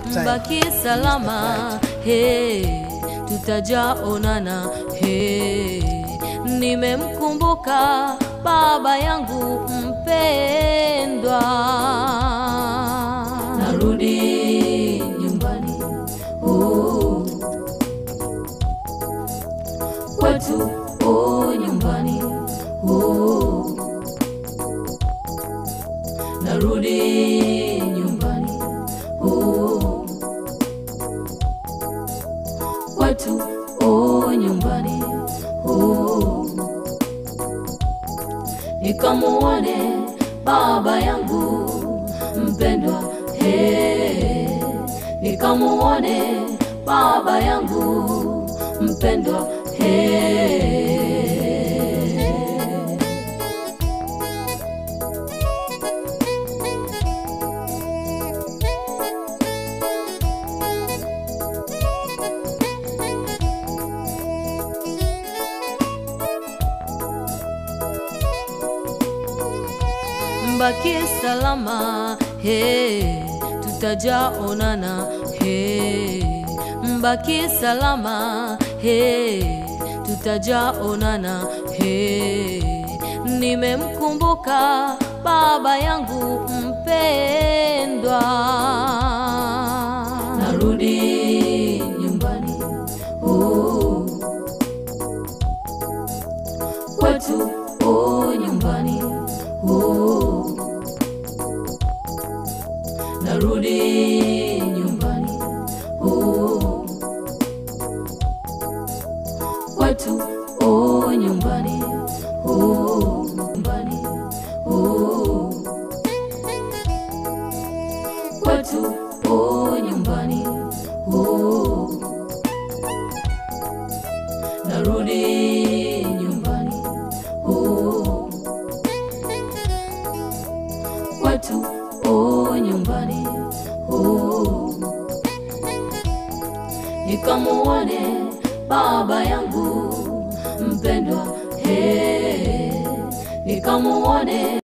time. mbaki salama he, tutajaonana he. Nimemkumbuka baba yangu mpendwa, narudi nyumbani oh, kwetu oh, nyumbani oh, narudi nyumbani oh, kwetu oh, nyumbani oh, nikamuone baba yangu mpendwa he, nikamuone baba yangu mpendwa he. mbaki salama he, tutajaonana he, mbaki salama he, tutajaonana he. Nimemkumbuka baba yangu mpendwa, narudi nyumbani oh, kwetu oh, nyumbani oh, narudi nyumbani oh, kwetu oh, nyumbani oh, nyumbani oh, kwetu oh, nyumbani oh, narudi nyumbani oh, kwetu oh, nyumbani oh, nikamuone baba yangu mpendwa he, nikamuone